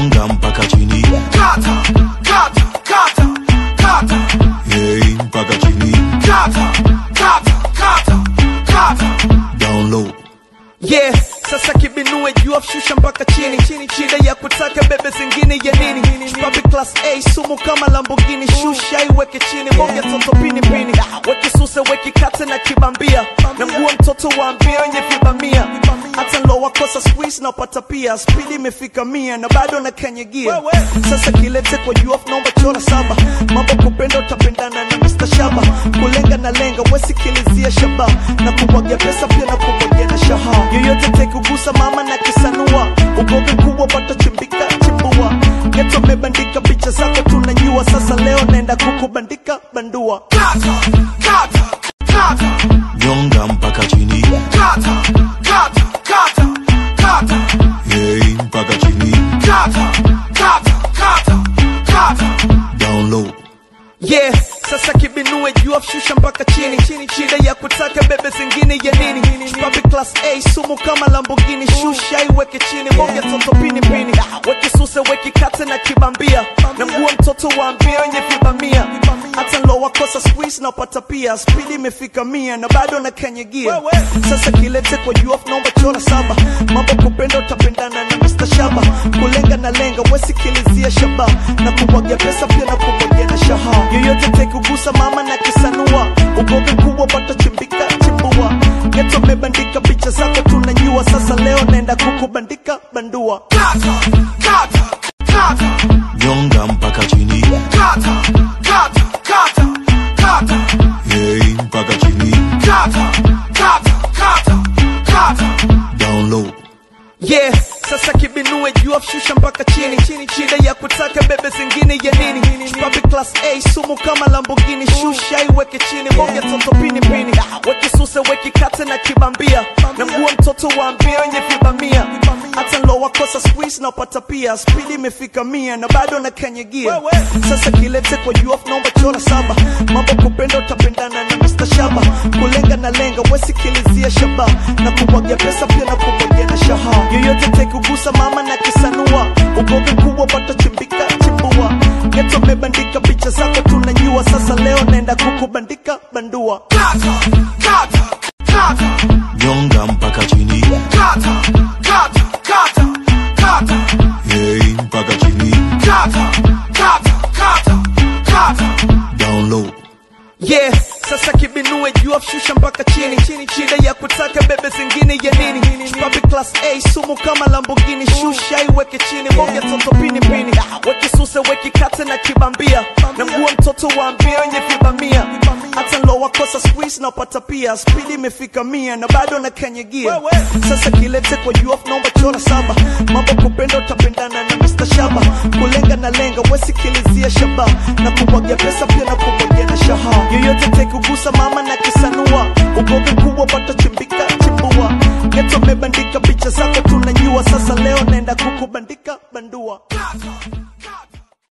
nyonga mpaka chini kata kata kata kata hey, mpaka chini kata kata kata kata down low yeah sasa kibinue juu shusha mpaka chini shida ya kutaka bebe zingine ya nini Chupapi class A sumu kama Lamborghini shusha iweke chini bonge toto pini pini weki suse weki kate na kibambia na mguu wa mtoto wa mbio wenye vibamia hata ndo wakosa squeeze na upata pia spidi imefika mia na bado na kanyagia sasa kilete kwa juu naomba chora saba mambo kupenda utapendana na Mr. Shaba kulenga na lenga wesikilizia shaba na kumwagia pesa pia na kumwagia na shaha yoyote tekugusa mama na kisanua ugovi kubwa pata chimbika chimbua geto mebandika picha zako tunajua sasa leo naenda kukubandika bandua kata kata kata nyonga mpaka chini kata kata kata kata hey, mpaka chini kata kata kata kata down low yeah sasa kibinue juu shusha mpaka chini shida ya kutaka bebe zingine ya nini Chupapi class A sumu kama Lamborghini shusha iweke chini bonge toto pini pini weki suse weki kate na kibambia na mguu wa mtoto wa mbio wenye vibamia hata ndo wakosa squeeze na upata pia spidi imefika mia na bado na kanyagia sasa kilete kwa juu naomba chora saba mambo kupenda utapendana na Mr. Shaba kulenga na lenga wesikilizia shaba na kumwagia pesa pia na kumwagia na shaha yoyote tekugusa mama na kisanua ugovi kubwa pata chimbika chimbua geto mebandika picha zako tunajua sasa leo naenda kukubandika bandua kata kata kata nyonga mpaka chini kata kata kata kata hey, mpaka chini kata kata kata kata down low yeah sasa kibinue juu shusha mpaka chini shida ya kutaka bebe zingine ya nini Chupapi class A sumu kama Lamborghini shusha iweke chini bonge toto pini pini weki suse weki kate na kibambia na mguu wa mtoto wa mbio wenye vibamia hata ndo wakosa squeeze na upata pia spidi imefika mia na bado na kanyagia sasa kilete kwa juu naomba chora saba mambo kupenda utapendana na Mr. Shaba kulenga na lenga wesikilizia shaba na kumwagia pesa pia na kumwagia na shaha yoyote tekugusa mama na kisanua ugovi kubwa pata chimbika chimbua geto mebandika picha zako tunajua sasa leo naenda kukubandika bandua kata kata kata nyonga mpaka chini kata kata kata kata hey, mpaka chini kata kata kata kata down low yeah sasa kibinue juu shusha mpaka chini shida ya kutaka bebe zingine ya nini Chupapi class A sumu kama Lamborghini shusha iweke chini bonge toto pini pini weki suse weki kate na kibambia na mguu wa mtoto wa mbio wenye vibamia hata ndo wakosa squeeze na upata pia spidi imefika mia na bado na kanyagia sasa kilete kwa juu naomba chora saba mambo kupenda utapendana na Mr. Shaba kulenga na lenga wesikilizia shaba na kumwagia pesa pia na kumwagia na shaha yoyote tekugusa mama na kisanua ugovi kubwa pata chimbika chimbua geto mebandika picha zako tunajua sasa leo naenda kukubandika bandua kata